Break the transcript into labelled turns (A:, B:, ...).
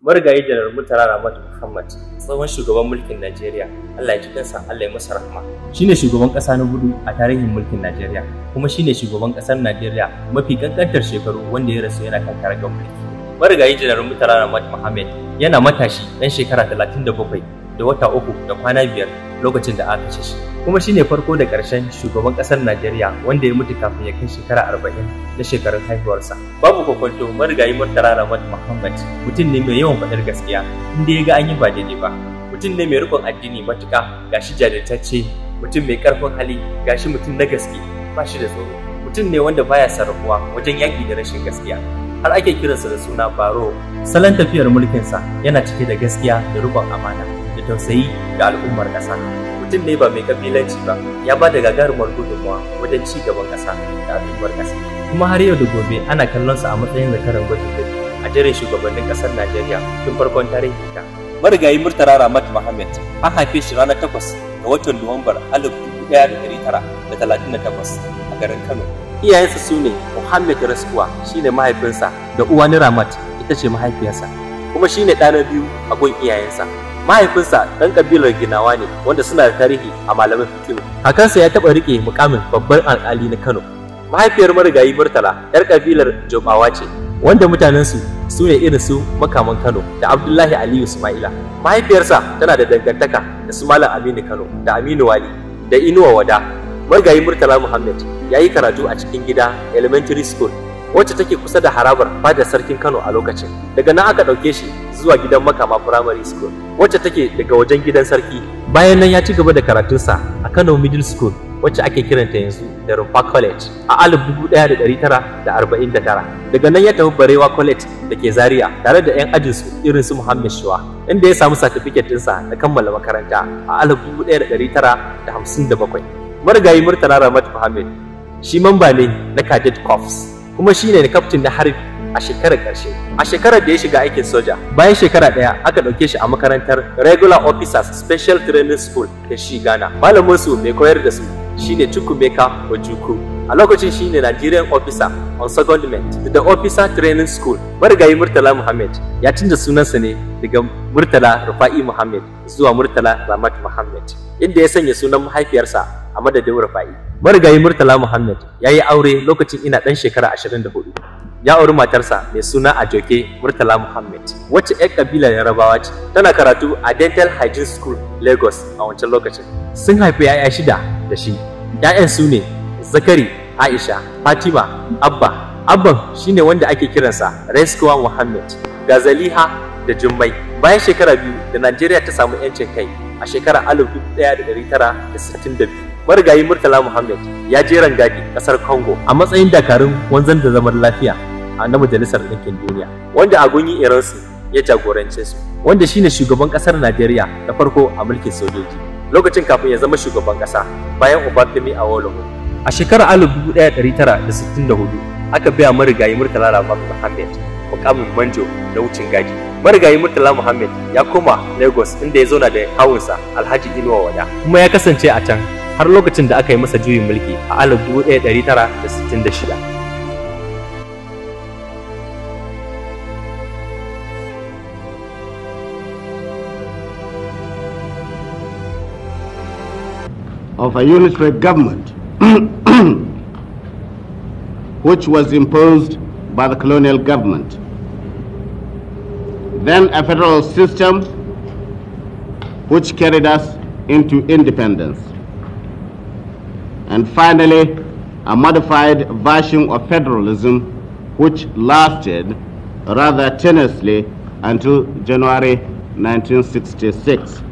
A: marigayi janar murtala ramat muhammad tsohon shugaban mulkin najeriya allah ya ji kansa allah ya masa rahma shine shugaban kasa na hudu a tarihin mulkin najeriya kuma shine shugaban kasar najeriya mafi kankantar shekaru wanda ya rasu yana kan karagar mulki marigayi janar murtala ramat muhammad yana matashi dan shekara 37 da wata uku da kwana biyar lokacin da aka kashe shi kuma shine farko da ƙarshen shugaban ƙasar Najeriya wanda ya mutu kafin ya kai shekara arba'in na shekarun haihuwarsa. Babu kwakwanto marigayi Murtala Ramat Muhammad mutum ne mai yawan faɗar gaskiya inda ya ga an yi ba daidai ba. Mutum ne mai riƙon addini matuƙa gashi jajirtacce mutum mai ƙarfin hali gashi mutum na gaske ba shi da tsoro. Mutum ne wanda baya sarrafuwa wajen yaƙi da rashin gaskiya. Har ake kiransa da suna Baro. Salon tafiyar mulkinsa yana cike da gaskiya da riƙon amana da tausayi ga al'ummar ƙasa. mutum ne ba mai kabilanci ba ya ba da gagarumar gudunmawa wajen ci gaban ƙasa da al'ummar ƙasa kuma har yau da gobe ana kallon sa a matsayin zakaran gwajin gari a jerin shugabannin ƙasar Najeriya tun farkon tarihi ta. Marigayi Murtala Ramat Mohammed an haife shi ranar takwas ga watan Nuwambar alif dubu ɗaya da ɗari tara da talatin da takwas a garin Kano. Iyayensa su ne Muhammad Raskuwa shine mahaifinsa da Uwani Ramat ita ce mahaifiyarsa kuma shine ɗa na biyu a gun iyayensa. mahaifinsa ɗan ƙabilar ginawa ne wanda suna da tarihi a malamin fikiru kakansa ya taɓa riƙe mukamin babban alƙali na kano mahaifiyar marigayi murtala yar ƙabilar jobawa ce wanda mutanensu su ne irin su makaman kano da abdullahi aliyu sumaila mahaifiyarsa tana da dangantaka da su malam aminu kano da aminu wali da inuwa wada marigayi murtala muhammad ya yi karatu a cikin gida elementary school wacce take kusa da harabar fadar sarkin Kano a lokacin. Daga nan aka ɗauke shi zuwa gidan makama primary school wacce take daga wajen gidan sarki. Bayan nan ya ci gaba da karatunsa a Kano Middle School wacce ake kiranta yanzu da Rumfa College a 1949. Daga nan ya tafi Barewa College da ke Zaria tare da 'yan ajinsu irin su Muhammad Shuwa inda ya samu satifiket ɗinsa na kammala makaranta a 1957. Marigayi Murtala Ramat Muhammad shi mamba ne na Cadet Corps kuma shi ne kaftin na harbi a shekarar ƙarshe. A shekarar da ya shiga aikin soja, bayan shekara ɗaya aka ɗauke shi a makarantar Regular Officers Special Training School da shi Ghana. Malamin su mai koyar da su shine Chukwumeka Ojukwu. A lokacin shi ne Nigerian Officer on Secondment da Officer Training School. Marigayi Murtala Muhammad ya canza sunansa ne daga Murtala Rufa'i Muhammad zuwa Murtala Ramat Muhammad, inda ya sanya sunan mahaifiyarsa a madadin Rufa'i. marigayi Murtala Muhammad ya yi aure lokacin ina ɗan shekara 24. Ya auri matarsa mai suna Ajoke Murtala Muhammad, wacce 'yan kabilar Yarabawa ce, tana karatu a Dental Hygiene School, Lagos a wancan lokacin. Sun haifi 'ya'ya shida da shi. 'Ya'yan su ne Zakari, Aisha, Fatima, Abba. Abban shine wanda ake kiransa Reskuwa Muhammad, Gazaliha da Jummai. Bayan shekara biyu da Najeriya ta samu 'yancin kai a shekarar 1962. marigayi Murtala Muhammad ya je rangadi kasar Congo a matsayin dakarun wanzan da zaman lafiya a na Majalisar Ɗinkin Duniya wanda a gunyi iransu ya jagorance su wanda shine shugaban kasar Najeriya na farko a mulkin sojoji lokacin kafin ya zama shugaban kasa bayan Obafemi Awolowo a shekarar 1964 aka biya marigayi Murtala Muhammad mukamin manjo da wucin gadi marigayi Murtala Muhammad ya koma Lagos inda ya zauna da kawunsa Alhaji Inuwa Wada kuma ya kasance a can har lokacin da aka yi masa juyin mulki a 1966.
B: of a unitary government which was imposed by the colonial government. Then a federal system which carried us into independence. And finally, a modified version of federalism which lasted rather tenuously until January 1966.